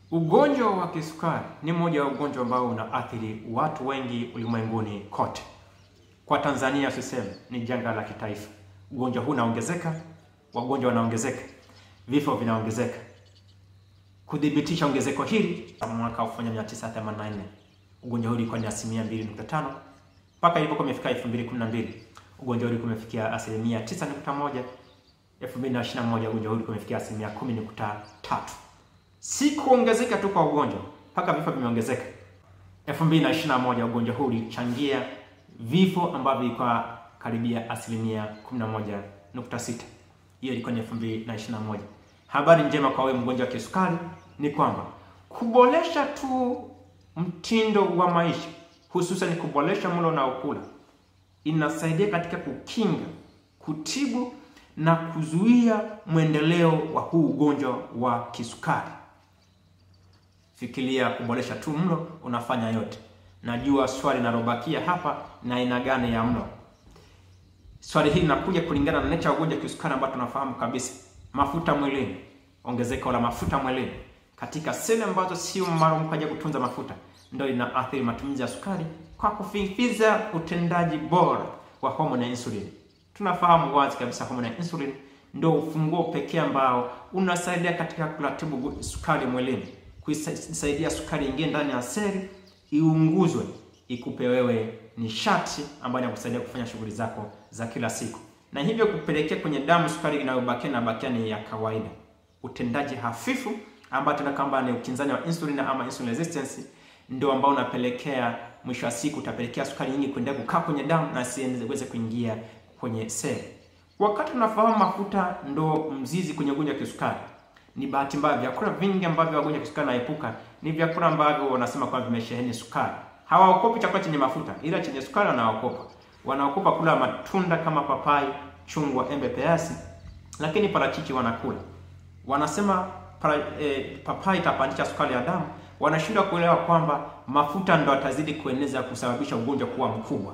Ugonjwa wa kisukari ni mmoja wa ugonjwa ambao unaathiri watu wengi ulimwenguni kote. Kwa Tanzania tuseme ni janga la kitaifa. Ugonjwa huu unaongezeka, wagonjwa wanaongezeka, vifo vinaongezeka. Kudhibitisha ongezeko hili, mwaka 1984 ugonjwa huu ulikuwa ni asilimia 2.5 mpaka ilipokuwa imefika 2012 ugonjwa huu ulikuwa umefikia asilimia 9.1. 2021 ugonjwa huu ulikuwa umefikia asilimia 10.3 si kuongezeka tu kwa ugonjwa mpaka vifo vimeongezeka. 2021 ugonjwa huu ulichangia vifo ambavyo vilikuwa karibia asilimia 11.6. Hiyo ilikuwa ni 2021. Habari njema kwa wewe mgonjwa wa kisukari ni kwamba kuboresha tu mtindo wa maisha, hususan kuboresha mlo unaokula, inasaidia katika kukinga, kutibu na kuzuia mwendeleo wa huu ugonjwa wa kisukari. Fikiria kuboresha tu mlo, unafanya yote. Najua swali linalobakia hapa na aina gani ya mlo. Swali hili linakuja kulingana na nature ya ugonjwa wa kisukari ambao tunafahamu kabisa, mafuta mwilini, ongezeko la mafuta mwilini katika seli ambazo sio maalum kwa ajili ya kutunza mafuta, ndio inaathiri matumizi ya sukari kwa kufifiza utendaji bora wa homoni ya insulini. Tunafahamu wazi kabisa homoni ya insulin ndio ufunguo pekee ambao unasaidia katika kuratibu sukari mwilini, kuisaidia sukari ingie ndani ya seli, iunguzwe, ikupe wewe nishati ambayo inakusaidia kufanya shughuli zako za kila siku, na hivyo kupelekea kwenye damu sukari inayobakia na bakia ni ya kawaida. Utendaji hafifu ambao tuna kwamba ni ukinzani wa insulin ama insulin resistance ndio ambao unapelekea mwisho wa siku utapelekea sukari nyingi kuendelea kukaa kwenye damu na siweze kuingia kwenye seli. Wakati tunafahamu mafuta ndo mzizi kwenye ugonjwa wa kisukari, ni bahati mbaya vyakula vingi ambavyo wagonjwa wa kisukari naepuka ni vyakula ambavyo wanasema kwamba vimesheheni sukari. Hawaokopi chakula chenye mafuta, ila chenye sukari wanaokopa. Wanaokopa kula matunda kama papai, chungwa, embe, peasi, lakini parachichi wanakula. Wanasema para, eh, papai itapandisha sukari ya damu. Wanashindwa kuelewa kwamba mafuta ndo atazidi kueneza kusababisha ugonjwa kuwa mkubwa.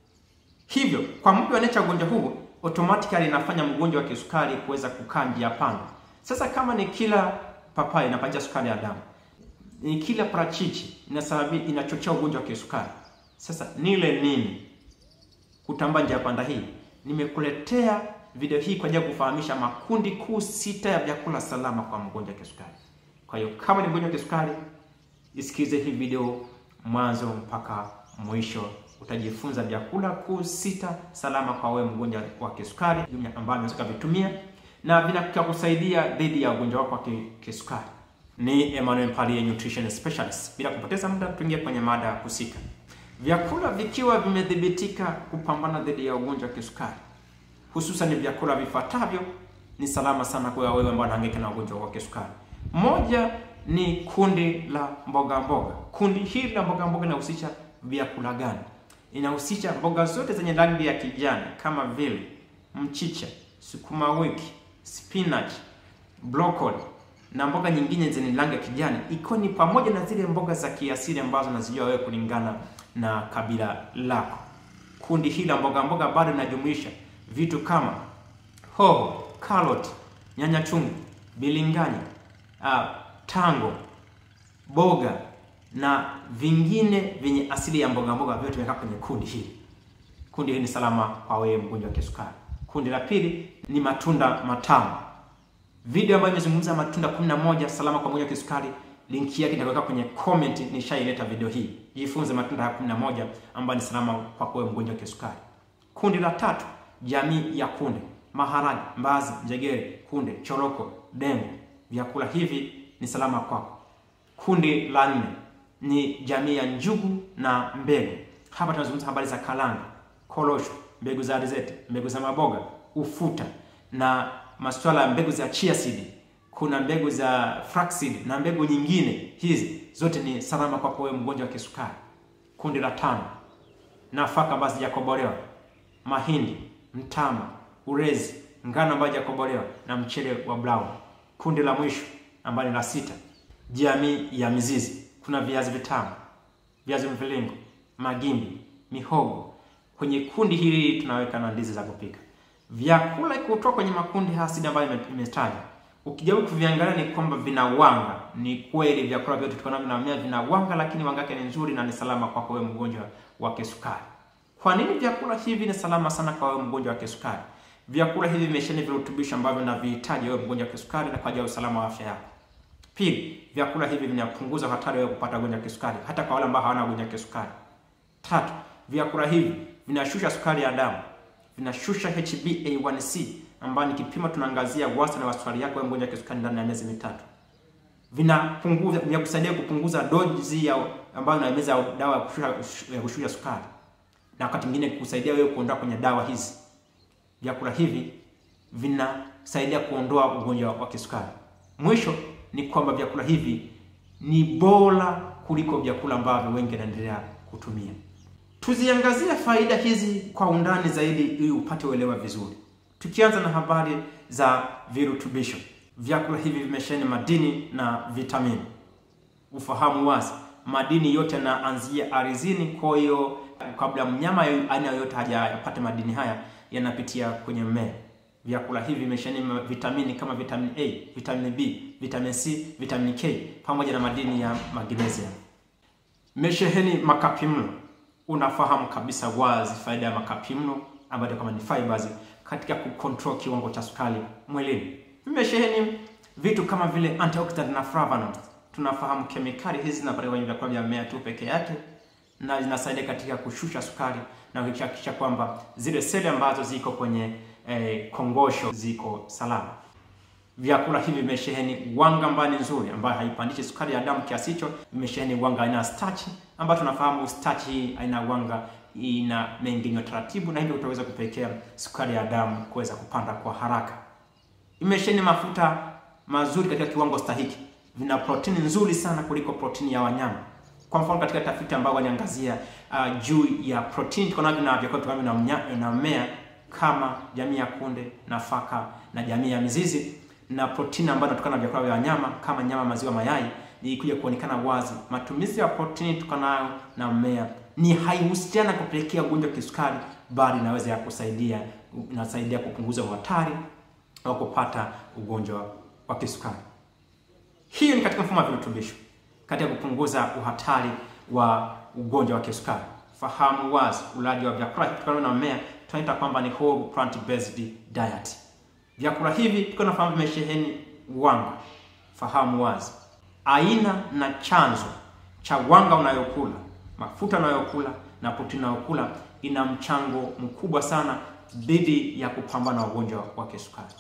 Hivyo kwa mtu anayecha ugonjwa huu automatically inafanya mgonjwa wa kisukari kuweza kukaa njia panda. Sasa kama ni kila papai inapandisha sukari ya damu, ni kila parachichi inasababisha inachochea ugonjwa wa kisukari. Sasa nile nini kutamba njia panda hii? Nimekuletea video hii kwa ajili ya kufahamisha makundi kuu sita ya vyakula salama kwa mgonjwa wa kisukari. Kwa hiyo kama ni mgonjwa wa kisukari, isikize hii video mwanzo mpaka mwisho utajifunza vyakula kuu sita salama kwa wewe mgonjwa wa kisukari ambavyo unaweza kuvitumia na vinakusaidia dhidi ya ugonjwa wako wa kisukari. Ni Emmanuel Mpalie, nutrition specialist. Bila kupoteza muda, tuingie kwenye mada husika. Vyakula vikiwa vimedhibitika kupambana dhidi ya ugonjwa wa kisukari, hususan vyakula vifuatavyo ni salama sana kwa wewe ambao unahangaika na ugonjwa wa kisukari. Moja ni kundi la mboga mboga. Kundi hili la mboga mboga linahusisha vyakula gani? Inahusisha mboga zote zenye rangi ya kijani kama vile mchicha, sukuma wiki, spinach, broccoli na mboga nyingine zenye rangi ya kijani, ikiwa ni pamoja na zile mboga za kiasili ambazo unazijua wewe kulingana na kabila lako. Kundi hili la mboga mboga bado linajumuisha vitu kama hoho, karoti, nyanya chungu, bilinganya, uh, tango, boga na vingine vyenye asili ya mboga mboga vyote vimekaa kwenye kundi hili. Kundi hili ni salama kwa wewe mgonjwa wa kisukari. Kundi la pili ni matunda matamu. Video ambayo imezungumza matunda 11 salama kwa mgonjwa wa kisukari, linki yake nitaweka kwenye comment, nishaileta video hii. Jifunze matunda haya 11 ambayo ni salama kwa wewe mgonjwa wa kisukari. Kundi la tatu, jamii ya kunde, maharage, mbazi, njegere, kunde, choroko, dengu. Vyakula hivi ni salama kwako. Kundi la nne ni jamii ya njugu na mbegu. Hapa tunazungumza habari za kalanga, korosho, mbegu za alizeti, mbegu za maboga, ufuta na masuala ya mbegu za chia seed. Kuna mbegu za flaxseed na mbegu nyingine, hizi zote ni salama kwa wewe mgonjwa wa kisukari. Kundi la tano, nafaka ambazo hazijakobolewa, mahindi, mtama, ulezi, ngano ambayo hazijakobolewa na mchele wa brown. Kundi la mwisho ambalo ni la sita, jamii ya mizizi kuna viazi vitamu, viazi mviringo, magimbi, mihogo. Kwenye kundi hili tunaweka na ndizi za kupika. Vyakula kutoka kwenye makundi haya sita ambayo imetaja, ukijaribu kuviangalia ni kwamba vina wanga ni kweli vyakula vyote tukanavyo na mmea vina wanga, lakini wanga wake ni nzuri na ni salama kwako wewe mgonjwa wa kisukari. Kwa nini vyakula hivi ni salama sana kwa wewe mgonjwa wa kisukari? Vyakula hivi vimesheheni virutubisho ambavyo unavihitaji wewe mgonjwa wa kisukari na kwa ajili ya usalama wa afya yako. Pili, vyakula hivi vinapunguza hatari wewe kupata ugonjwa wa kisukari hata kwa wale ambao hawana ugonjwa wa kisukari. Tatu, vyakula hivi vinashusha sukari ya damu, vinashusha HbA1c ambayo ni kipimo tunaangazia wastani wa sukari yako wewe mgonjwa wa kisukari ndani ya miezi mitatu. Vinapunguza, vinakusaidia kupunguza dozi ya ambayo unameza dawa ya kushusha, ya kushusha sukari na wakati mwingine kusaidia wewe kuondoa kwenye dawa hizi. Vyakula hivi vinasaidia kuondoa ugonjwa wa kisukari. Mwisho ni kwamba vyakula hivi ni bora kuliko vyakula ambavyo wengi wanaendelea kutumia. Tuziangazie faida hizi kwa undani zaidi ili upate uelewa vizuri. Tukianza na habari za virutubisho, vyakula hivi vimesheheni madini na vitamini. Ufahamu wazi, madini yote yanaanzia ardhini. Kwa hiyo kabla mnyama aina yoyote hajapata madini haya, yanapitia kwenye mmea. Vyakula hivi vimesheheni vitamini kama vitamini A, vitamini B, vitamini C, vitamini K pamoja na madini ya magnesium. Mesheheni makapimlo. Unafahamu kabisa wazi faida ya makapimlo ambayo kama ni fibers katika kucontrol kiwango cha sukari mwilini. Vimesheheni vitu kama vile antioxidant na flavonoids. Tunafahamu kemikali hizi zinapatikana kwenye vyakula vya mmea tu peke yake na zinasaidia katika kushusha sukari na kuhakikisha kwamba zile seli ambazo ziko kwenye eh, kongosho ziko salama. Vyakula hivi vimesheheni wanga ambayo ni nzuri, ambayo haipandishi sukari ya damu kiasi hicho. Vimesheheni wanga aina ya starch, ambayo tunafahamu starch hii aina wanga ina mengenyo taratibu, na hivyo utaweza kupelekea sukari ya damu kuweza kupanda kwa haraka. Imesheheni mafuta mazuri katika kiwango stahiki, vina protini nzuri sana kuliko protini ya wanyama. Kwa mfano katika tafiti ambayo waliangazia uh, juu ya protini tukonavyo na vyakula tunavyo na mmea kama jamii ya kunde, nafaka na jamii ya mizizi na protini ambayo inatokana na vyakula vya wanyama kama nyama, maziwa, mayai, ilikuja kuonekana wazi matumizi ya protini tukanayo na mmea ni haihusiana kupelekea ugonjwa wa kisukari, bali inaweza ya kusaidia inasaidia kupunguza hatari wa kupata ugonjwa wa kisukari. Hiyo ni katika mfumo wa virutubisho katika kupunguza uhatari wa ugonjwa wa kisukari. Fahamu wazi ulaji wa vyakula kutokana na mmea tunaita kwamba ni whole plant based diet. Vyakula hivi tuko nafahamu vimesheheni wanga. Fahamu wazi aina na chanzo cha wanga unayokula, mafuta unayokula na protini unayokula ina mchango mkubwa sana dhidi ya kupambana na ugonjwa wa kisukari.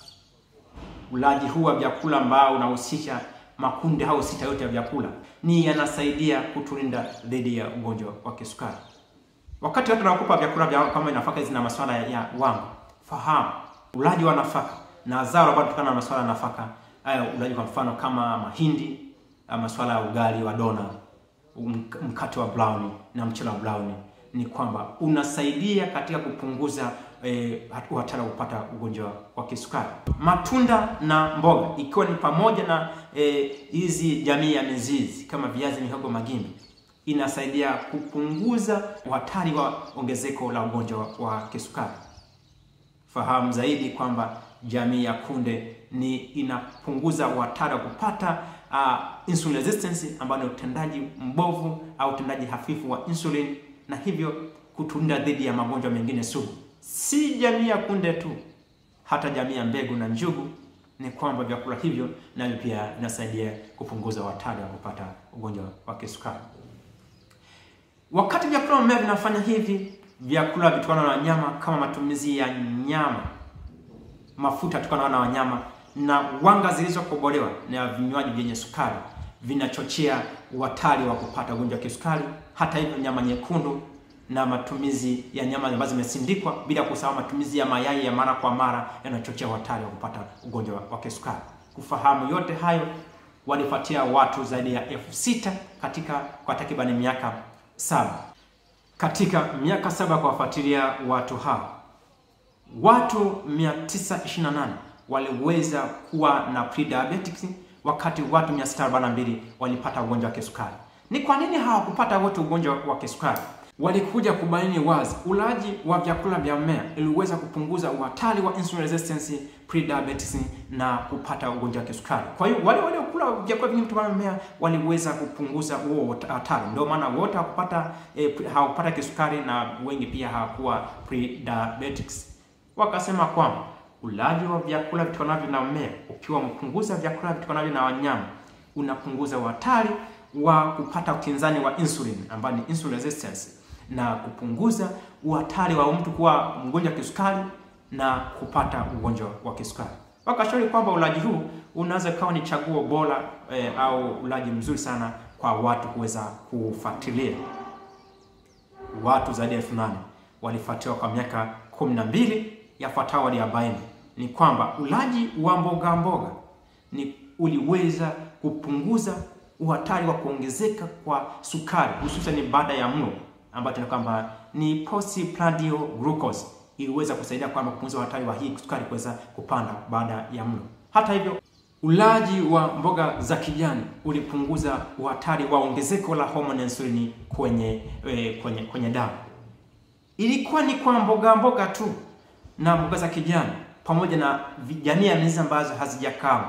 Ulaji huu wa vyakula ambao unahusisha makundi au sita yote ya vyakula ni yanasaidia kutulinda dhidi ya ugonjwa wa kisukari. Wakati watu wanakupa vyakula vya kama nafaka zina masuala ya, ya wanga, fahamu ulaji wa nafaka na zao ambalo kutokana na masuala ya nafaka hayo, ulaji kwa mfano kama mahindi, masuala ya ugali wa dona, mkate wa brown na mchele wa brown, ni kwamba unasaidia katika kupunguza eh, hatari wa kupata ugonjwa wa kisukari. Matunda na mboga ikiwa ni pamoja na hizi eh, jamii ya mizizi kama viazi, mihogo, magimbi inasaidia kupunguza hatari wa ongezeko la ugonjwa wa kisukari. Fahamu zaidi kwamba jamii ya kunde ni inapunguza hatari wa kupata uh, insulin resistance ambayo ni utendaji mbovu au utendaji hafifu wa insulin na hivyo kutulinda dhidi ya magonjwa mengine sugu. Si jamii ya kunde tu, hata jamii ya mbegu na njugu, ni kwamba vyakula hivyo navyo pia vinasaidia kupunguza hatari wa kupata ugonjwa wa kisukari. Wakati vyakula mmea vinafanya hivi, vyakula vitokana na wanyama kama matumizi ya nyama, mafuta yatokana na wanyama na wanga zilizokobolewa na vinywaji vyenye sukari vinachochea hatari wa kupata ugonjwa wa kisukari. Hata hivyo, nyama nyekundu na matumizi ya nyama ambazo zimesindikwa, bila kusahau matumizi ya mayai ya mara kwa mara yanachochea hatari wa kupata ugonjwa wa kisukari. Kufahamu yote hayo, walifuatia watu zaidi ya elfu sita katika kwa takribani miaka saba. Katika miaka saba kuwafuatilia watu hao, watu 928 waliweza kuwa na pre-diabetes, wakati watu 642 walipata ugonjwa wa kisukari. Ni kwa nini hawakupata wote ugonjwa wa kisukari? Walikuja kubaini wazi ulaji wa vyakula vya mmea iliweza kupunguza uhatari wa insulin resistance prediabetes na kupata ugonjwa wa kisukari. Kwa hiyo wale waliokula vyakula vingi kutokana na mimea waliweza kupunguza huo hatari. Ndio maana wote hawakupata eh, hawakupata kisukari na wengi pia hawakuwa prediabetics. Wakasema kwamba ulaji wa vyakula vitokanavyo na mmea ukiwa umepunguza vyakula vitokanavyo na wanyama unapunguza hatari wa kupata ukinzani wa insulin ambayo ni insulin resistance na kupunguza uhatari wa mtu kuwa mgonjwa wa kisukari na kupata ugonjwa wa kisukari. Wakashauri kwamba ulaji huu unaweza kawa ni chaguo bora eh, au ulaji mzuri sana kwa watu kuweza kufuatilia. Watu zaidi ya elfu nane walifuatiliwa kwa miaka kumi na mbili. Yafuatayo waliabaini ni kwamba ulaji wa mboga mboga ni uliweza kupunguza uhatari wa kuongezeka kwa sukari hususan baada ya mlo ambayo tuna kwamba ni postprandial glucose iliweza kusaidia kwamba kupunguza uhatari wa hii sukari kuweza kupanda baada ya mlo. Hata hivyo, ulaji wa mboga za kijani ulipunguza uhatari wa ongezeko la homoni insulini kwenye eh, kwenye kwenye damu. Ilikuwa ni kwa mboga mboga tu na mboga za kijani pamoja na jamii ya mizizi ambazo hazijakawa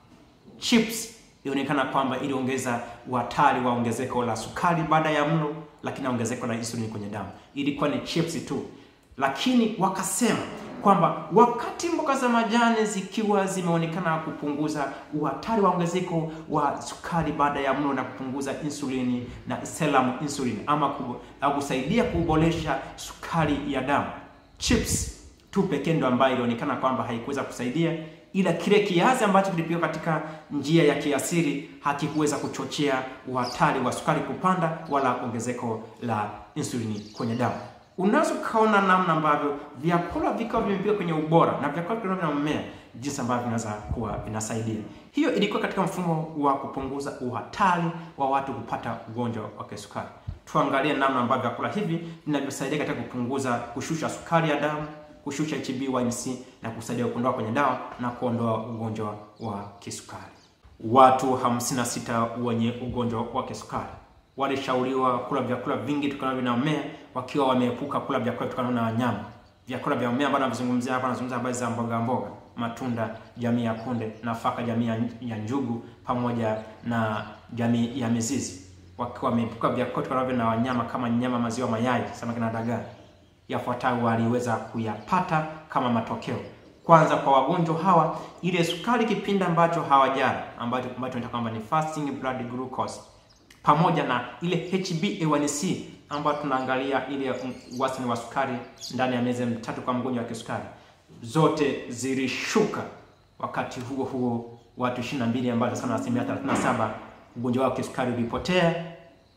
chips ilionekana kwamba iliongeza uhatari wa ongezeko la sukari baada ya mlo, lakini ongezeko la insulini kwenye damu. Ilikuwa ni chips tu, lakini wakasema kwamba wakati mboga za majani zikiwa zimeonekana kupunguza uhatari wa ongezeko wa sukari baada ya mlo na kupunguza insulini na serum insulin ama kusaidia kuboresha sukari ya damu, chips tu pekee ndo ambayo ilionekana kwamba haikuweza kusaidia ila kile kiasi ambacho kilipigwa katika njia ya kiasili hakikuweza kuchochea uhatari wa sukari kupanda wala ongezeko la insulini kwenye damu. Unaweza ukaona namna ambavyo vyakula vikiwa vimepigwa kwenye ubora na vyakula vinavyo na mmea, jinsi ambavyo vinaweza kuwa vinasaidia. Hiyo ilikuwa katika mfumo wa kupunguza uhatari wa watu kupata ugonjwa wa kisukari. Tuangalie namna ambavyo vyakula hivi vinavyosaidia katika kupunguza, kushusha sukari ya damu kushusha HbA1c na kusaidia kuondoa kwenye dawa na kuondoa ugonjwa wa kisukari. Watu 56 wenye ugonjwa wa kisukari walishauriwa kula vyakula vingi tukanavyo na mmea, wakiwa wameepuka kula vyakula tukanavyo na wanyama. Vyakula vya mmea ambavyo nazungumzia hapa, nazungumzia habari za mboga mboga, matunda jamii ya kunde, nafaka jamii ya njugu, pamoja na jamii ya mizizi, wakiwa wameepuka vyakula tukanavyo na wanyama kama nyama, maziwa, mayai, samaki na dagaa yafuatayo waliweza kuyapata kama matokeo. Kwanza, kwa wagonjwa hawa, ile sukari kipindi ambacho hawajala, ambacho ambacho tunaita kwamba ni fasting blood glucose, pamoja na ile HbA1c ambayo tunaangalia ile wastani wa sukari ndani ya miezi mitatu kwa mgonjwa wa kisukari, zote zilishuka. Wakati huo huo, watu 22 ambao sana asilimia 37 ugonjwa wa kisukari ulipotea.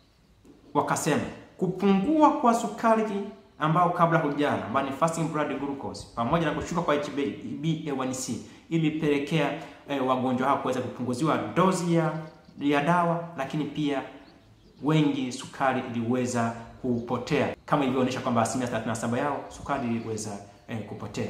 Wakasema kupungua kwa sukari ambao kabla hujala ambao ni fasting blood glucose pamoja na kushuka kwa HbA1c ilipelekea eh, wagonjwa hao kuweza kupunguziwa dozi ya, ya dawa, lakini pia wengi sukari iliweza kupotea kama ilivyoonyesha kwamba asilimia 37 yao sukari iliweza eh, kupotea.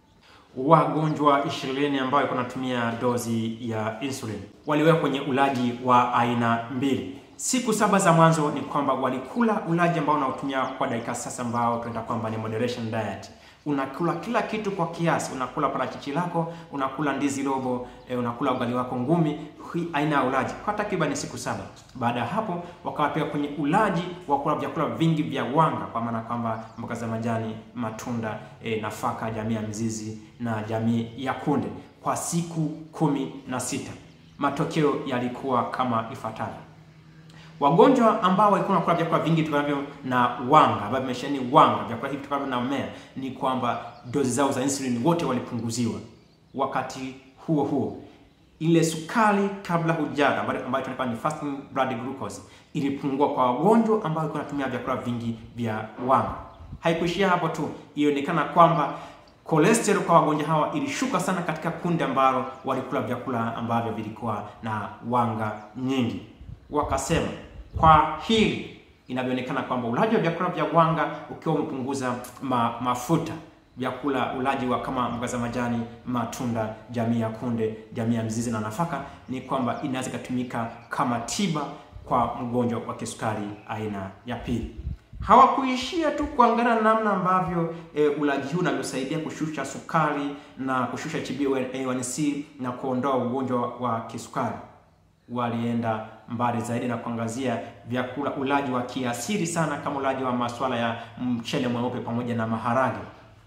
Wagonjwa 20 ambao walikuwa wanatumia dozi ya insulin waliwekwa kwenye ulaji wa aina mbili. Siku saba za mwanzo ni kwamba walikula ulaji ambao unaotumia kwa dakika sasa, ambao tunaita kwamba ni moderation diet. Unakula kila kitu kwa kiasi, unakula parachichi lako, unakula ndizi robo, e, unakula ugali wako ngumi, hii aina ya ulaji kwa takriban siku saba. Baada ya hapo, wakawapeka kwenye ulaji wa kula vyakula vingi vya wanga, kwa maana kwamba mboga za majani, matunda, e, nafaka, jamii ya mzizi na jamii ya kunde kwa siku kumi na sita. Matokeo yalikuwa kama ifuatavyo. Wagonjwa ambao walikuwa wanakula vyakula vingi vitokanavyo na wanga ambavyo vimesheheni wanga, vyakula hivi vitokanavyo na mmea, ni kwamba dozi zao za insulin wote walipunguziwa. Wakati huo huo, ile sukari kabla hujala ambayo tunaita ni fasting blood glucose ilipungua kwa wagonjwa ambao walikuwa wanatumia vyakula vingi vya wanga. Haikuishia hapo tu, ilionekana kwamba cholesterol kwa wagonjwa hawa ilishuka sana katika kundi ambalo walikula vyakula ambavyo vilikuwa na wanga nyingi. Wakasema kwa hili inavyoonekana kwamba ulaji wa vyakula vya wanga ukiwa umepunguza ma, mafuta vyakula ulaji wa kama mboga za majani, matunda, jamii ya kunde, jamii ya mzizi na nafaka, ni kwamba inaweza ikatumika kama tiba kwa mgonjwa wa kisukari aina ya pili. Hawakuishia tu kuangalia namna ambavyo e, ulaji huu unavyosaidia kushusha sukari na kushusha HbA1c na kuondoa ugonjwa wa kisukari. Walienda mbali zaidi na kuangazia vyakula, ulaji wa kiasili sana kama ulaji wa masuala ya mchele mweupe pamoja na maharage.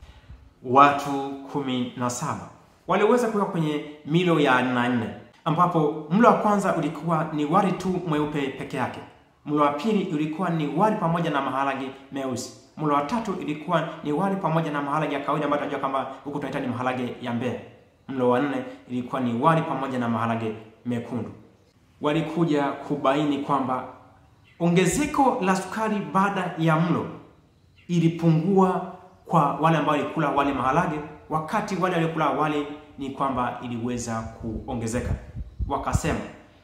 Watu kumi na saba waliweza kuweka kwenye milo ya aina nne, ambapo mlo wa kwanza ulikuwa ni wali tu mweupe peke yake. Mlo wa pili ulikuwa ni wali pamoja na maharage meusi. Mlo wa tatu ilikuwa ni wali pamoja na maharage ya kawaida ambayo tunajua kwamba huku tunaita ni maharage ya Mbeya. Mlo wa nne ilikuwa ni wali pamoja na maharage mekundu. Walikuja kubaini kwamba ongezeko la sukari baada ya mlo ilipungua kwa wale ambao walikula wali maharage, wakati wale waliokula wali ni kwamba iliweza kuongezeka. Wakasema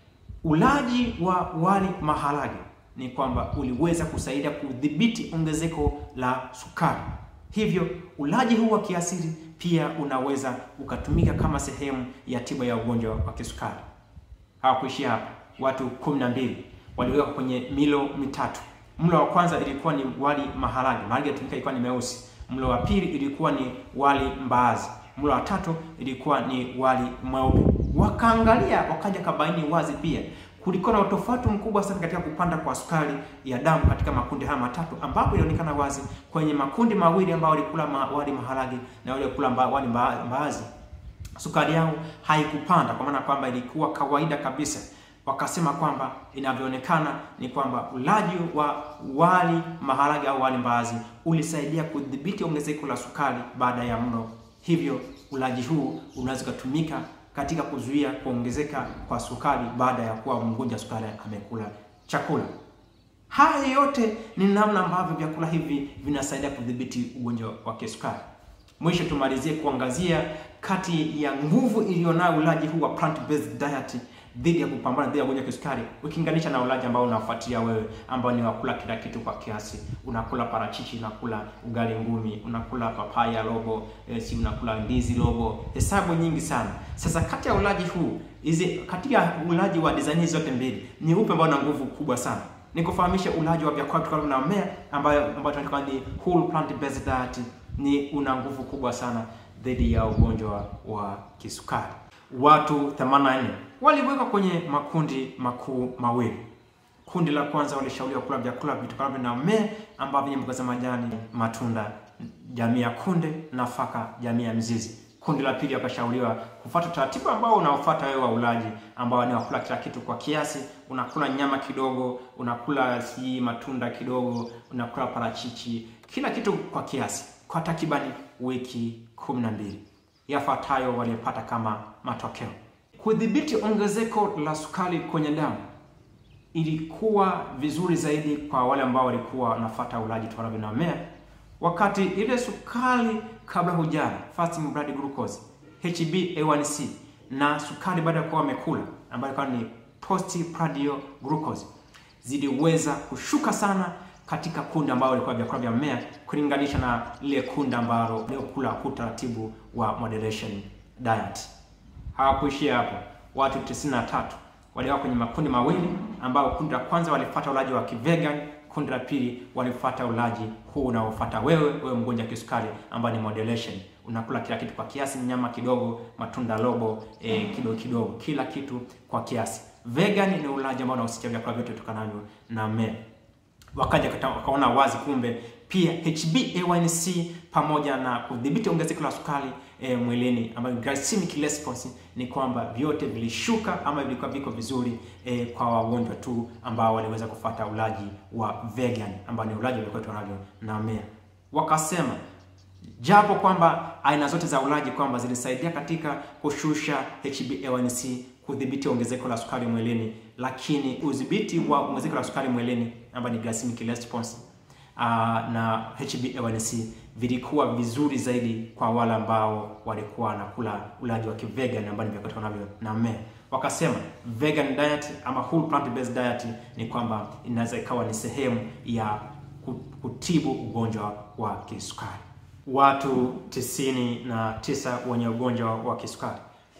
ulaji wa wali maharage ni kwamba uliweza kusaidia kudhibiti ongezeko la sukari. Hivyo ulaji huu wa kiasili pia unaweza ukatumika kama sehemu ya tiba ya ugonjwa wa kisukari. Hawakuishia hapa, watu kumi na mbili waliweka kwenye milo mitatu. Mlo wa kwanza ilikuwa ni wali maharage, maharage yatumika ilikuwa ni meusi. Mlo wa pili ilikuwa ni wali mbaazi. Mlo wa tatu ilikuwa ni wali mweupe. Wakaangalia wakaja kabaini wazi pia kulikuwa na utofauti mkubwa sana katika kupanda kwa sukari ya damu katika makundi haya matatu, ambapo ilionekana wazi kwenye makundi mawili ambao walikula ma, wali maharage na wale kula mba, wali mba, mbaazi, sukari yao haikupanda, kwa maana kwamba ilikuwa kawaida kabisa. Wakasema kwamba inavyoonekana ni kwamba ulaji wa wali maharage au wali mbaazi ulisaidia kudhibiti ongezeko la sukari baada ya mlo, hivyo ulaji huu unaweza kutumika katika kuzuia kuongezeka kwa sukari baada ya kuwa mgonjwa sukari amekula chakula. Haya yote ni namna ambavyo vyakula hivi vinasaidia kudhibiti ugonjwa wa kisukari. Mwisho tumalizie kuangazia kati ya nguvu iliyonayo ulaji huu wa plant based diet dhidi ya kupambana dhidi ya ugonjwa wa kisukari ukilinganisha na ulaji ambao unafuatia wewe ambao ni wakula kila kitu kwa kiasi. Unakula parachichi, unakula ugali ngumi, unakula papaya robo, e, si unakula ndizi robo, hesabu nyingi sana. Sasa kati ya ulaji huu hizi katika ulaji wa design hizi zote mbili ni upe ambao una nguvu kubwa sana? Nikufahamisha ulaji wa vyakula kutokana na mmea ambayo ambayo tunaita ni whole plant based diet ni una nguvu kubwa sana dhidi ya ugonjwa wa kisukari. Watu 84 waliwekwa kwenye makundi makuu mawili. Kundi la kwanza walishauriwa kula vyakula vitokanavyo na mmea ambavyo ni mboga za majani, matunda, jamii ya kunde, nafaka, jamii ya mzizi. Kundi la pili wakashauriwa kufuata utaratibu ambao unaofuata wewe wa ulaji, ambao ni wakula kila kitu kwa kiasi. Unakula nyama kidogo, unakula si matunda kidogo, unakula parachichi, kila kitu kwa kiasi, kwa takribani wiki kumi na mbili. Yafuatayo walipata kama matokeo: kudhibiti ongezeko la sukari kwenye damu ilikuwa vizuri zaidi kwa wale ambao walikuwa wanafuata ulaji tokanavyo na mmea, wakati ile sukari kabla hujala, fasting blood glucose, HbA1c na sukari baada ya kuwa wamekula, ambayo ilikuwa ni postprandial glucose, ziliweza kushuka sana katika kundi ambalo walikuwa vyakula vya mmea kulinganisha na lile kundi ambalo waliokula kwa utaratibu wa moderation diet. Hawakuishia hapo, watu 93 waliwa kwenye makundi mawili, ambao kundi la kwanza walifuata ulaji wa kivegan, kundi la pili walifuata ulaji huu unaofuata wewe wewe mgonjwa kisukari, ambao ni moderation. Unakula kila kitu kwa kiasi, nyama kidogo, matunda robo, e, kidogo kidogo, kila kitu kwa kiasi. Vegan ni ulaji ambao unahusisha vyakula vyote vitokanavyo na mmea. Wakaja wakaona wazi kumbe pia HbA1c pamoja na kudhibiti ongezeko la sukari e, mwilini ambayo glycemic response ni kwamba vyote vilishuka ama vilikuwa viko vizuri e, kwa wagonjwa tu ambao waliweza kufuata ulaji wa vegan ambao ni ulaji uliokuwa tunavyo na mmea. Wakasema japo kwamba aina zote za ulaji kwamba zilisaidia katika kushusha HbA1c kudhibiti ongezeko la sukari mwilini, lakini udhibiti wa ongezeko la sukari mwilini ambayo ni glycemic response uh, na HbA1c vilikuwa vizuri zaidi kwa wale ambao walikuwa wanakula ulaji wa kivegan ambao ni vyakula navyo na mmea. Wakasema vegan diet ama whole plant based diet ni kwamba inaweza ikawa ni sehemu ya kutibu ugonjwa wa kisukari. Watu tisini na tisa wenye ugonjwa wa kisukari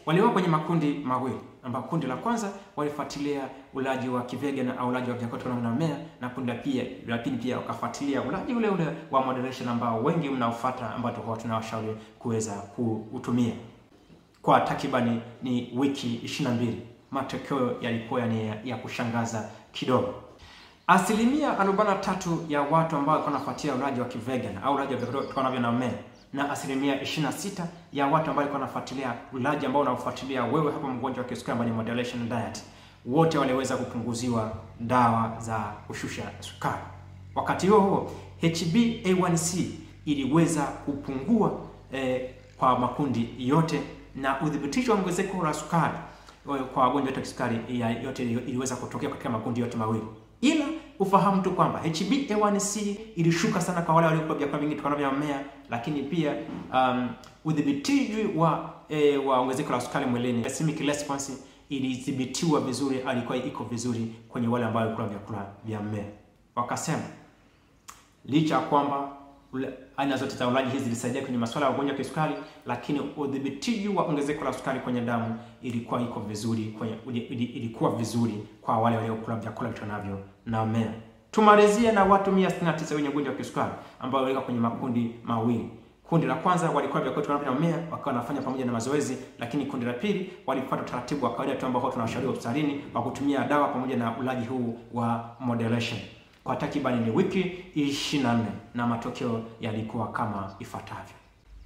waliwa kwenye makundi mawili ambapo kundi la kwanza walifuatilia ulaji wa kivegan au ulaji wa vyakula kutokana na mmea, na kundi la pia la pili pia wakafuatilia ulaji ule ule wa moderation ambao wengi mnaofuata, ambao tulikuwa tunawashauri kuweza kuutumia kwa takribani ni wiki 22. Matokeo yalikuwa ni ya, ya kushangaza kidogo. Asilimia 43 ya watu ambao walikuwa wanafuatia ulaji wa kivegan au ulaji wa vyakula kutokana na mmea na asilimia 26 ya watu ambao walikuwa wanafuatilia ulaji ambao unaofuatilia wewe hapa mgonjwa wa kisukari ambao ni moderation diet, wote waliweza kupunguziwa dawa za kushusha sukari. Wakati huo huo HbA1c iliweza kupungua eh, kwa makundi yote na udhibitisho wa ongezeko la sukari kwa wagonjwa wote wa kisukari yote iliweza kutokea katika makundi yote mawili, ila ufahamu tu kwamba HbA1c ilishuka sana kwa wale waliokula vyakula vingi kutokana na mmea, lakini pia um, udhibiti wa e, wa ongezeko la sukari mwilini, glycemic response ilidhibitiwa vizuri, alikuwa iko vizuri kwenye wale ambao walikula vyakula vya mmea. Wakasema licha ya kwamba aina zote za ulaji hizi zilisaidia kwenye masuala ya ugonjwa wa kisukari, lakini udhibiti wa ongezeko la sukari kwenye damu ilikuwa iko vizuri kwenye, ilikuwa vizuri kwa wale waliokula vyakula vitonavyo na mmea. Tumalizie na watu 169 wenye ugonjwa wa kisukari ambao walikuwa kwenye makundi mawili. Kundi la kwanza walikuwa vyakula vitonavyo na mmea wakawa wanafanya pamoja na mazoezi, lakini kundi la pili walifuata utaratibu wa kawaida tu ambao tunawashauri hospitalini wa kutumia dawa pamoja na ulaji huu wa moderation kwa takribani ni wiki 24 na matokeo yalikuwa kama ifuatavyo.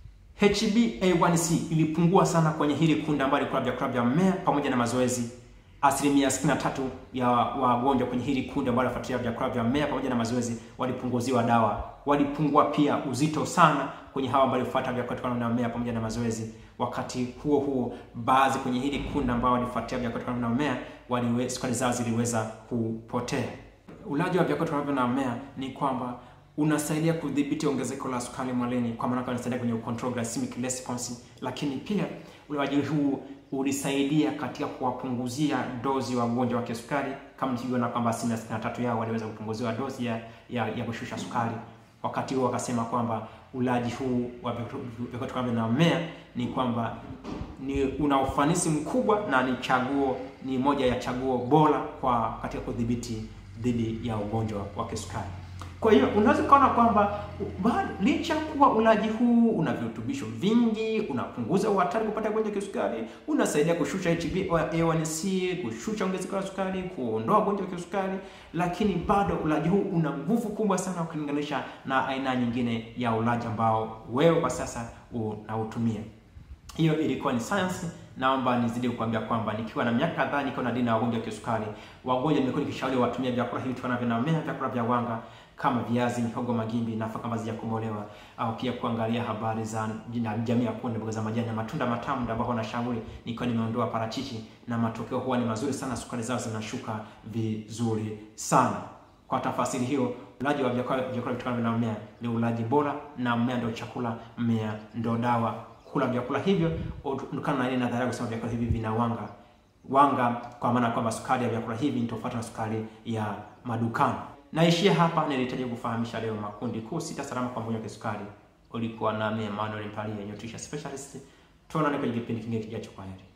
HbA1c ilipungua sana kwenye hili kundi ambalo lilikuwa vyakula vya mmea pamoja na mazoezi. Asilimia 63 ya wagonjwa kwenye hili kundi ambalo walifuatilia vyakula vya mmea pamoja na mazoezi walipunguziwa dawa. Walipungua pia uzito sana kwenye hawa ambao walifuata vyakula kutokana na mmea pamoja na mazoezi. Wakati huo huo, baadhi kwenye hili kundi ambao walifuatilia vyakula kutokana na mmea, waliwe sukari zao ziliweza kupotea. Ulaji wa vyakula tunavyo na mmea ni kwamba unasaidia kudhibiti ongezeko la sukari mwilini, kwa maana unasaidia kwenye control glycemic response, lakini pia ulaji huu ulisaidia katika kuwapunguzia dozi wa wagonjwa wa kisukari, kama tulivyoona kwamba asilimia sitini na tatu yao waliweza kupunguziwa dozi ya, ya, ya kushusha sukari. Wakati huo wakasema kwamba ulaji huu wa vyakula tunavyo na mmea ni kwamba ni una ufanisi mkubwa na ni chaguo, ni moja ya chaguo bora kwa katika kudhibiti dhidi ya ugonjwa wa kisukari. Kwa hiyo unaweza ukaona kwamba licha kuwa ulaji huu una virutubisho vingi, unapunguza uhatari kupata ugonjwa wa kisukari, unasaidia kushusha HbA1c, kushusha ongezeko la sukari, kuondoa ugonjwa wa kisukari, lakini bado ulaji huu una nguvu kubwa sana ukilinganisha na aina nyingine ya ulaji ambao wewe kwa sasa unautumia. Hiyo ilikuwa ni sayansi. Naomba nizidi kukuambia kwamba nikiwa na miaka kadhaa nikiwa na dini na wagonjwa wa kisukari, wagonjwa nimekuwa nikishauri watumie vyakula hivi tukana vina mmea, vyakula vya wanga kama viazi, mihogo, magimbi, nafaka ambazo hazijakobolewa, au pia kuangalia habari za jamii ya kunde, mboga za majani na matunda matamu, ambao wanashauri nikiwa nimeondoa parachichi, na matokeo huwa ni mazuri sana, sukari zao zinashuka vizuri sana. Kwa tafasiri hiyo, ulaji wa vyakula vyakula vitokana na mmea ni ulaji bora, na mmea ndio chakula, mmea ndio dawa. Kula vyakula hivyo kutokana na ile nadharia kusema vyakula hivi vina wanga wanga, kwa maana kwamba sukari ya vyakula hivi ni tofauti na sukari ya madukani. Naishia hapa, nilihitaji kufahamisha leo makundi kuu sita salama kwa mgonjwa wa kisukari. Ulikuwa nami Emmanuel Mpalie, nutrition specialist. Tuonane kwenye kipindi kingine kijacho. Kwa heri.